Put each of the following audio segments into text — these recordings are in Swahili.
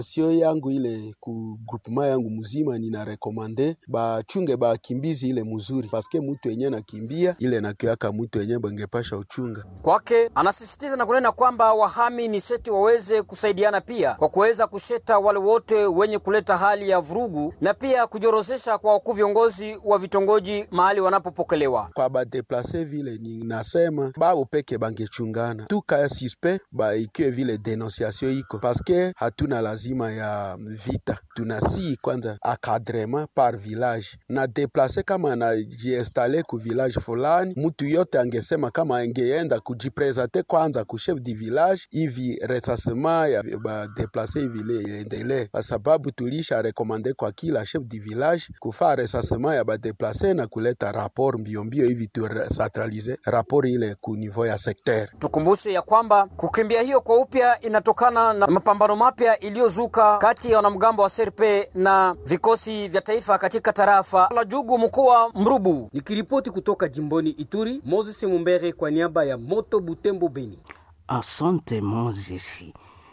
sio yangu ile ku groupement yangu mzima, nina rekomande bachunge bakimbizi ile mzuri, paske mutu yenye nakimbia ile nakiaka mutu yenye bangepasha uchunga kwake. Anasisitiza na kunena kwamba wahami ni seti waweze kusaidiana pia kwa kuweza kusheta wale wote wenye kuleta hali ya vurugu na pia kujorozesha kwa wakuu viongozi wa vitongoji mahali wanapopokelewa kwa badeplase vile ni nasema bao peke bangechungana tuka suspect ba ikiwe vile denonciation iko paske hatuna lazima ya vita, tunasi kwanza akadrement par village na deplase kama anajiinstale ku village fulani, mutu yote angesema kama angeenda kujipresente kwanza ku chef du village hivi resasema ya badeplase hivi iendelee, kwa sababu tulisha rekomande kwa kila chef du village kufaa resasema ya badeplase na kuleta rapport mbiombio hivi tu centralize rapport ile ku niveau ya secteur. Tukumbushe ya kwamba kukimbia hiyo kwa upya inatokana na mapambano mapya iliyozuka kati ya wanamgambo wa Serpe na vikosi vya taifa katika tarafa la Jugu mkoa Mrubu. Nikiripoti kutoka jimboni Ituri, Moses Mumbere kwa niaba ya Moto Butembo Beni. Asante Moses.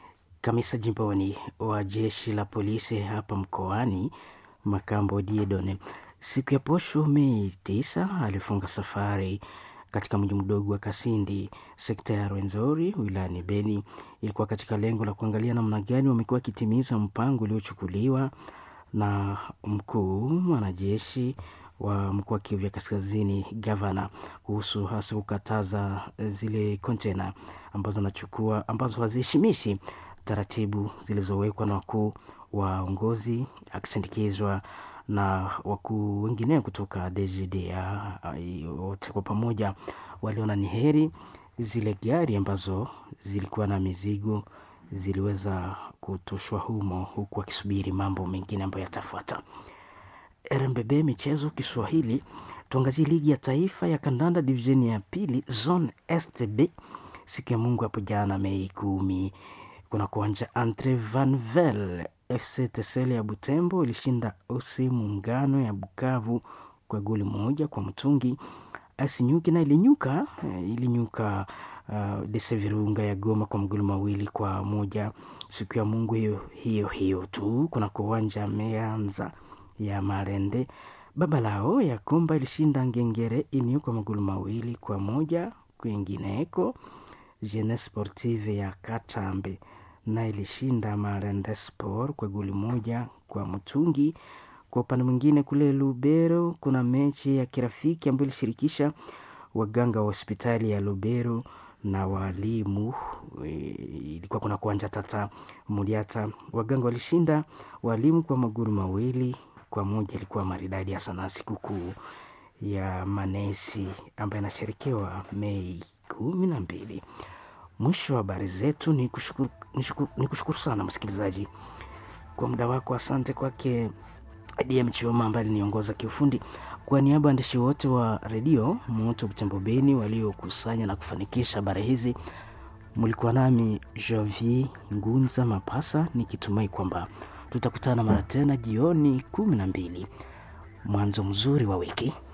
Kamisa jimboni wa jeshi la polisi hapa mkoani Makambo Diedone siku ya posho Mei tisa alifunga safari katika mji mdogo wa Kasindi, sekta ya Rwenzori wilayani Beni. Ilikuwa katika lengo la kuangalia namna gani wamekuwa wakitimiza mpango uliochukuliwa na mkuu mwanajeshi wa mkoa wa Kivu ya Kaskazini, gavana, kuhusu hasa kukataza zile kontena ambazo anachukua ambazo haziheshimishi taratibu zilizowekwa na wakuu waongozi, akisindikizwa na wakuu wengineo kutoka DGDA. Wote kwa pamoja waliona ni heri zile gari ambazo zilikuwa na mizigo ziliweza kutoshwa humo, huku wakisubiri mambo mengine ambayo yatafuata. RMBB michezo Kiswahili, tuangazie ligi ya taifa ya kandanda divisheni ya pili zone STB. Siku ya Mungu hapo jana Mei kumi kuna kuanja Entre Vanvel FC Tesele ya Butembo ilishinda OC Muungano ya Bukavu kwa goli moja kwa mtungi. Asinyuki na ilinyuka ilinyuka uh, Dese Virunga ya Goma kwa magoli mawili kwa moja. Siku ya Mungu hiyo hiyo hiyo tu kuna kuwanja Meanza ya Marende baba lao ya Komba ilishinda Ngengere Inio kwa magoli mawili kwa moja. Kwingineko Jeunesse Sportive ya Katambe na ilishinda Marende Sport kwa goli moja kwa mtungi. Kwa upande mwingine kule Lubero kuna mechi ya kirafiki ambayo ilishirikisha waganga wa hospitali ya Lubero na walimu. Ilikuwa kuna kuanja Tata Muliata, waganga walishinda walimu kwa magoli mawili kwa moja. Ilikuwa maridadi ya sana sikukuu ya manesi ambayo inasherekewa Mei kumi na mbili. Mwisho wa habari zetu ni kushukuru, ni kushukuru sana msikilizaji kwa muda wako. Asante kwake DM Chioma ambaye aliniongoza kiufundi. Kwa niaba ya waandishi wote wa redio Moto Butembo Beni waliokusanya na kufanikisha habari hizi, mlikuwa nami Javier Ngunza Mapasa, nikitumai kwamba tutakutana mara tena jioni kumi na mbili. Mwanzo mzuri wa wiki.